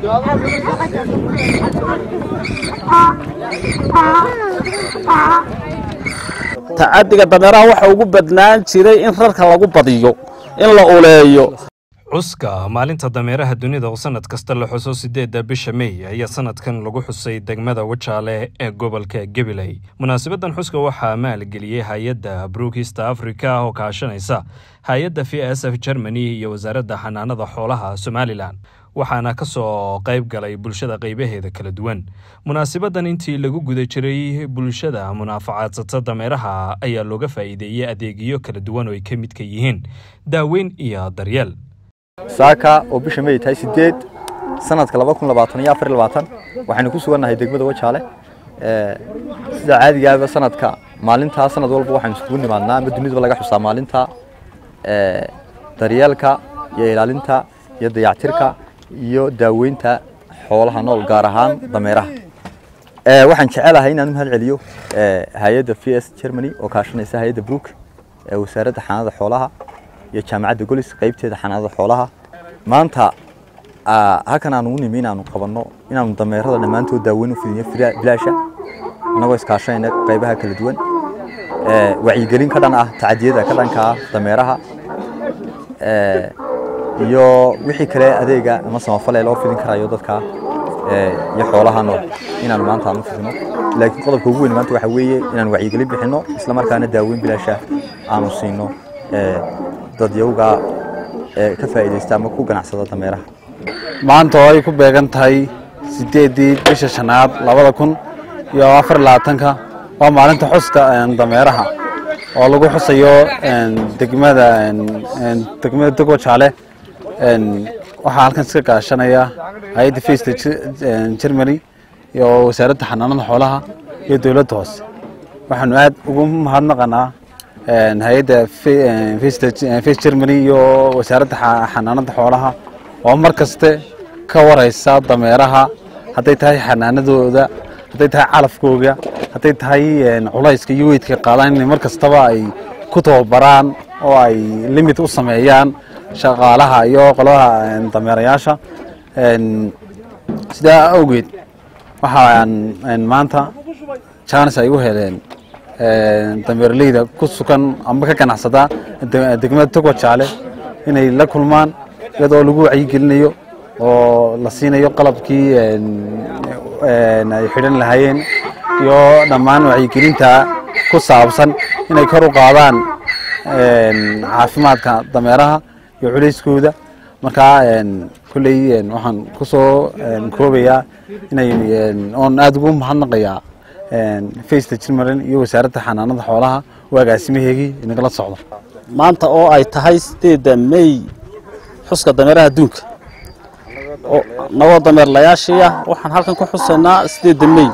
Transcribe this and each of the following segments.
tacadiga dameeraha waxa ugu badnaan jiray in rarka lagu badiyo in la uleeyo cuska maalinta dameeraha dunida oo sanad kasta la xuso sideedda bisha mey ayaa sanadkan lagu xusay degmada wajaale ee gobolka gabiley munaasabadan xuska waxaa maalgeliyey hay-adda brookista africa oo kaashanaysa hay-adda v s f germany iyo wasaaradda xanaanada xoolaha somalilan waxaana ka soo qayb galay bulshada qaybaheeda kala duwan munaasabadan intii lagu guda jiray bulshada munaafacadsata dameeraha ayaa looga faa'iideeyey adeegyo kala duwan oo ay ka midka yihiin daaweyn iyo daryeel saaka oo bisha may tahay sideed sanadka laba kun labaatan iyo afar iyo labaatan waxaynu ku sugannahay degmada wajaale sida caadigaaba sanadka maalintaa sanad walba waxaynu iskugu nimaadnaa ama dunidaba laga xusaa maalinta daryeelka iyo ilaalinta iyo dayactirka iyo daaweynta xoolaha nool gaar ahaan dameeraha waxaan jecelahay inaan u mahad celiyo hay-adda v s germany oo kaashanaysa hay-adda brook ee wasaaradda xanaanada xoolaha iyo jaamacadda golis qaybteeda xanaanada xoolaha maanta halkan aanu u nimi inaanu qabanno inaanu dameerada dhammaantood daaweyn u fidinyo bilaasha annagoo iskaashanayna qaybaha kala duwan wacyigelin ka dhan ah tacadiyada ka dhanka ah dameeraha iyo wixii kale adeega ama samafale loo fidin karayo dadka iyo xoolaha nool inaanu maanta aan u fidino laakiin qodobka ugu weyn maanta waxa weeye inaanu wacyigelin bixinno isla markaana daaweyn bilaasha aanu siino dadyawga ka faa'iidaysta ama ku ganacsada dameeraha maanta oo ay ku beegan tahay sideeddii bisha shanaad labada kun iyo afar labaatanka waa maalinta xuska dameeraha oo lagu xusayo degmada degmada degwajaale waxaa halkan iska kaashanaya hay-adda festa germany iyo wasaaradda xanaanada xoolaha iyo dowladda hoose waxaanu aad ugu mahadnaqanaa hay-adda face germany iyo wasaaradda xanaanada xoolaha oo mar kaste ka waraysa dameeraha hadday tahay xanaanadooda hadday tahay calafkooga hadday tahay culayska iyo weydka qaadaan inay mar kastaba ay ku tababaraan oo ay limit u sameeyaan shaqaalaha iyo qolaha dameerayaasha sidaa awgeed waxaan maanta jaanis ay u heleen dameerleyda ku sugan amba ka ganacsada degmada togwajaale inay la kulmaan iyadoo lagu wacyigelinayo oo la siinayo qalabkii ay xidhan lahaayeen iyo dhammaan wacyigelinta ku saabsan inay kor u qaadaan caafimaadka dameeraha iyo culayskooda markaa kolley waxaan ku soo koobayaa inay oon aada ugu mahadnaqayaa faceta jilmaran iyo wasaaradda xanaanada xoolaha oo agaasimaheegii inagala socdo maanta oo ay tahay sideedda mey xuska dameeraha adduunka nagoo dameerlayaashiiah waxaan halkan ku xusaynaa sideedda mey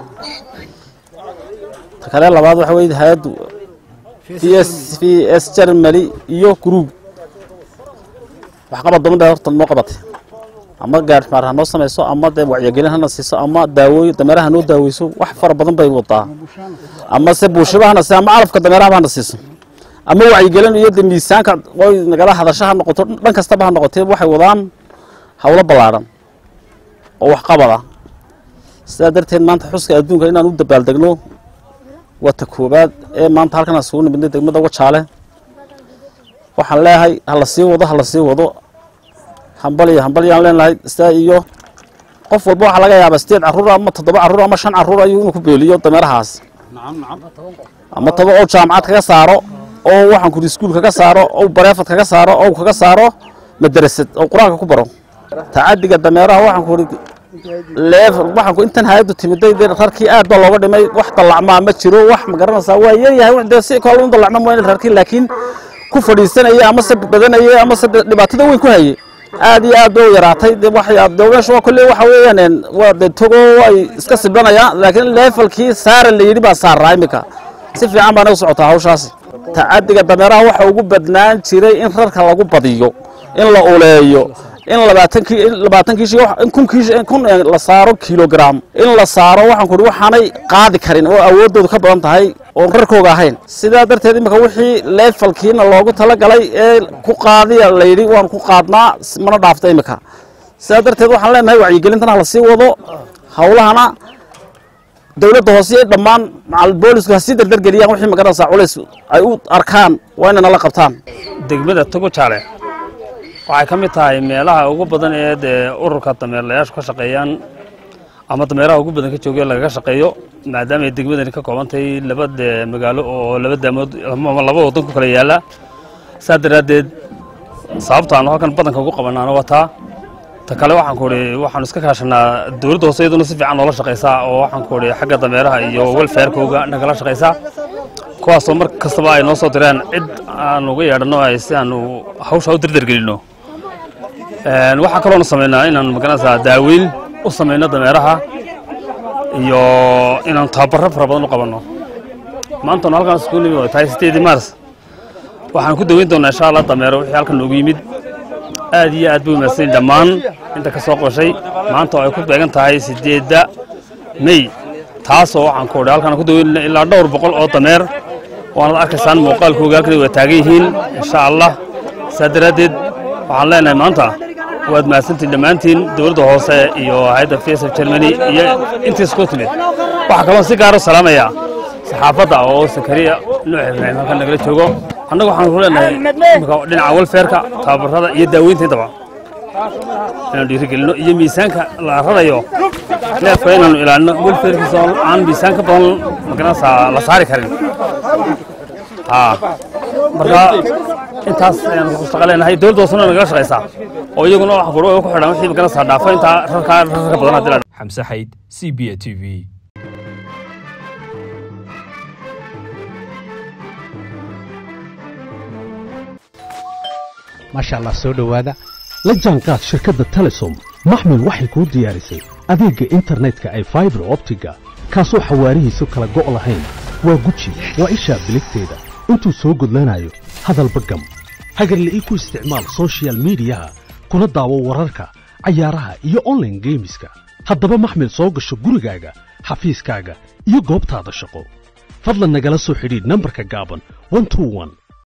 ta kale labaad waxa wey hay-addu v s v s germany iyo gruub waxqabad dabandhe horta noo qabatay ama gaarmaar ha noo samayso ama dee wacyigelin hana siiso ama daawooy dameeraha noo daaweyso wax fara badan bay wadaa ama se buushaba hana siiso ama calafka dameerahaba hana siiso ama wacyigelin iyo de miisaanka oy nagala hadasho ha noqoto dhan kastaba ha noqotee waxay wadaan hawlo ballaadhan oo waxqabada sidaa darteed maanta xuska adduunka inaan u dabaaldegno waa ta koobaad ee maanta halkan aan isugu nimidnay degmada wajaale waxaan leeyahay hala sii wado hala sii wado hambaliyo hambalyaan leenahay sidaa iyo qof walba waxaa laga yaabaa sideed carruur ama toddoba carruur ama shan carruur ayuu inuu ku beeliyo dameerahaas ama toba oo jaamacad kaga saaro oo waxaan kuri iskuul kaga saaro oo bareefad kaga saaro oo kaga saaro madrasad oo qur-aanka ku baro tacadiga dameeraha waxaan kuri leef waxaan ku intan hay'addu timiday dee rarkii aad baa looga dhimay wax dallacmaa ma jiro wax ma garanaysaa waa yaryahay dee si kale u dallacma mooyane rarkii laakiin ku fadhiisanaya ama se badanaya ama se dhibaatada weyn ku hayay aad iyo aad bay u yaraatay de waxay de meesha waa kolley waxa weeyaan waa de togo ay iska siblanayaan laakiin leefalkii saara la yidhi baa saaraa iminka si fiican baana u socotaa hawshaasi tacadiga dameeraha waxa ugu badnaan jiray in rarka lagu badiyo in la uleeyo in labaatankii labaatankiishi in kunkiishi kun la saaro kilogram in la saaro waxaan ku waxaanay qaadi karin oo awooddoodu ka badan tahay oon rarkooga ahayn sidaa darteed imika wixii leefalkiina loogu talagalay ee ku qaadiya layidhi waan ku qaadnaa mana dhaafta imika sidaa darteed waxaan leenahay wacyigelintana hala sii wado hawlahana dowladda hoose iyo dhammaan macal boolisku ha sii dardargeliyaan wixii magaranaysaa culays ay u arkaan waa inay nala qabtaan degmada togo jaale waxay ka mid tahay meelaha ugu badan ee dee ururka dameerlayaashu ka shaqeeyaan ama dameeraha ugu badan ka joogay lagaga shaqeeyo maadaama ay degmadani ka kooban tahay laba dee magaalo oo laba daamood ama laba waddan ku kala yaala saa daraaddeed sababta aanu halkan badanka ugu qabanaana waa taa ta kale waxaan ku idhi waxaanu iska kaashanaa dowladda hoose iyaduna si fiican noola shaqaysaa oo waxaan ku idhi xagga dameeraha iyo welfarekooga nagala shaqaysaa kuwaasoo mar kastaba ay noo soo direen cid aan uga yeedhanno ay si aanu hawsha u dardargelinno waxaa kaloonu samaynaa inaan magaranaysaa daaweyn u samayno dameeraha iyo inaanu tababaro fara badan u qabanno maantanu halkaan isku nimi oo tahay sideedii maars waxaan ku daweyn doonaa insha allah dameero wixii halkan noogu yimid aad iyo aad bay umaadsan dhammaan inta ka soo qoshay maanta oo ay ku beegan tahay sideedda mey taasoo waxaan ku idhi halkaan ku daweynayna ilaa dhowr boqol oo dameer waanad arkaysaan muuqaalkooga halkan waa taagan yihiin insha allah saa daraaddeed waxaan leenahay maanta waad mahadsantiin dhammaantiin dowladda hoose iyo hay-adda fesa germany iyo intii isku timid waxaa kaloo si gaaro salaamaya saxaafadda oo sakariya nuux ibraahim halkan nagala joogo annaga waxaan ku leenahay imika dhinaca welfairka tababarada iyo daaweynta intaba inaanu dhiirigelino iyo miisaanka la rarayo neefka inaanu ilaalino welfairkiisa oo aan miisaan ka badan magaranaysaa la saari karin marka intaas ayaan ku shaqo leenahay dowladda hoosena nagala shaqaysaa oo iyaguna wax furo ku xidhan wixii magaranaysaa dhaafa intaa rarka rarka badan haddii la xamse xayd c b a t v maasha allah soo dhowaada la jaanqaad shirkadda telesom maxmil waxay kuu diyaarisay adeegga internetka ay faibar optiga kaasoo xawaarihiisu kala go' lahayn waa guji waa ishaa biligteeda intuu soo gudlanayo hadalba gam hagarla'ii ku isticmaal soshiyal miidiyaha kuna daawo wararka cayaaraha iyo onlaine geemiska haddaba maxmil soo gasho gurigaaga xafiiskaaga iyo goobtaada shaqo fadlan nagala soo xidhiidh nambarka gaaban